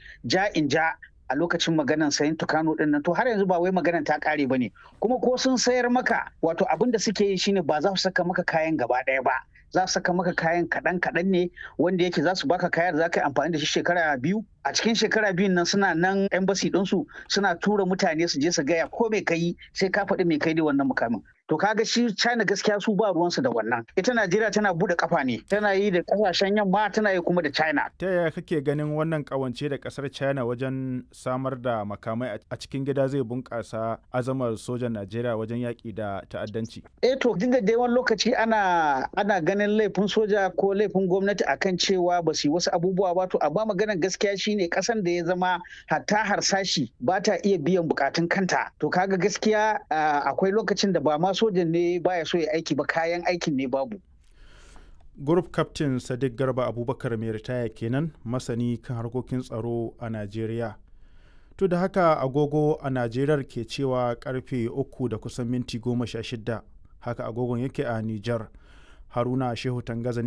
ja in ja a lokacin maganan sayan tukano din nan to har yanzu ba wai maganan ta kare ba ne kuma ko sun sayar maka wato abin da suke yi shine ba za su saka maka kayan gaba ɗaya ba za su saka maka kayan kaɗan kaɗan ne wanda yake za su baka kayan da za ka yi amfani da shi shekara biyu a cikin shekara biyun nan suna nan embassy ɗinsu suna tura mutane su je su gaya ko mai kai sai ka faɗi mai kai da wannan mukamin to kaga shi China gaskiya su ba ruwansu da wannan ita Najeriya tana bude kafa ne tana yi da kasashen yamma tana yi kuma da China ta yaya kake ganin wannan kawance da kasar China wajen samar da makamai a cikin gida zai bunkasa azamar sojan Najeriya wajen yaƙi da ta'addanci eh to duk da dai wani lokaci ana ana ganin laifin soja ko laifin gwamnati akan cewa ba su yi wasu abubuwa ba to amma maganar gaskiya shine kasan da ya zama hatta harsashi ba ta iya biyan bukatun kanta to kaga gaskiya akwai lokacin da ba ma sojan ne baya so ya aiki ba kayan aikin ne babu. Group Captain Sadiq Garba Abubakar mai ritaya kenan masani kan harkokin tsaro a Najeriya. To da haka agogo a Najeriya ke cewa karfe uku da kusan minti goma sha shida haka agogon yake a Nijar. Haruna Shehu Tangaza